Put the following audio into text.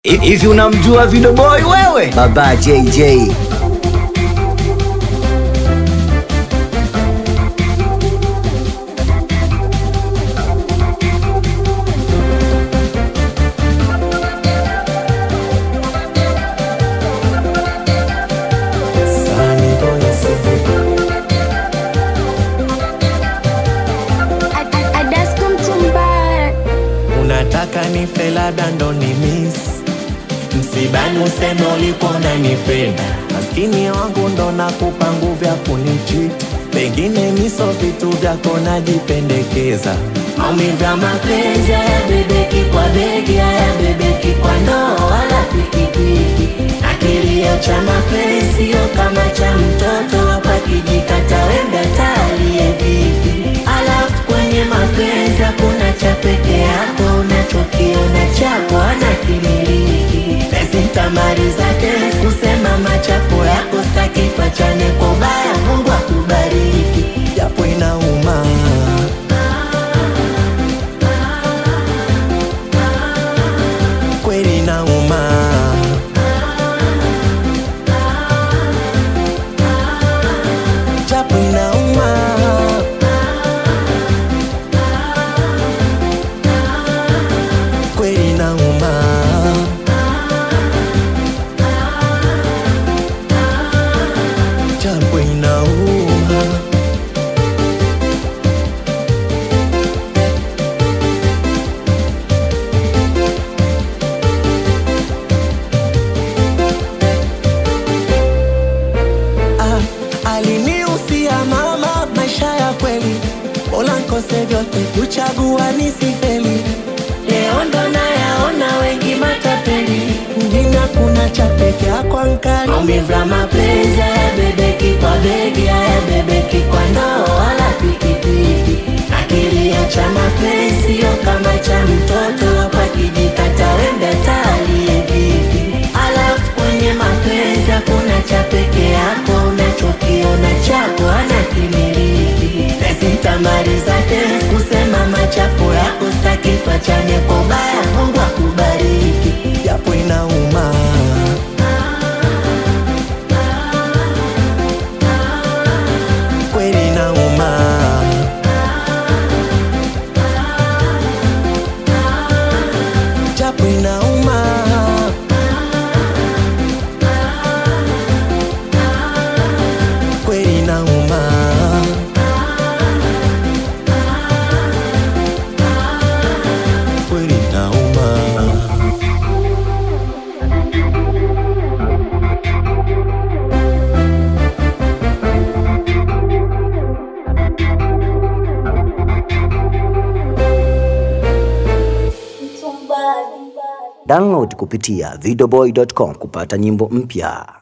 Hivi unamjua Video Boy wewe? Baba JJ. Adasko Mtumba, unataka nife labda ndo ni miss msibani useme ulikuwa unanipenda maskini wangu ndo nakupa nguvu ya kunichiti pengine miso vitu vyako najipendekeza maumivu ya mapenzi haya bebeki kwa begi haya bebeki kwa ndoo wala pikipiki akilio cha mapenzi sio kama cha mtoto hapa kijikata wembe talie vipi alafu kwenye mapenzi hakuna cha peke yako unachokiona chako ana kimiliki esintamaliza tena kusema machafu yako staki pachane kwa ubaya mungu akubariki japo inauma kweli inauma japo inauma kweli inauma japo inauma Ah, aliniusia mama maisha ya kweli bora nkose vyote kuchagua nisifeli leo ndo nayaona wengi matapeli ngina kuna cha peke yako nkali maumivu ya mapenzi hayabebeki kwa begi hayabebeki kwa ndoo wala pikipiki akilia cha mapenzi sio kama cha mtoto hapa kijikata wembe talie vipi alafu kwenye mapenzi hakuna cha peke yako unachokiona chako ana kimiliki esintamaliza tena kusema machafu yako staki pachane kwa ubaya mungu akubariki japo inauma kweli inauma japo inauma kweli inauma kweli inauma Download kupitia videoboy.com kupata nyimbo mpya.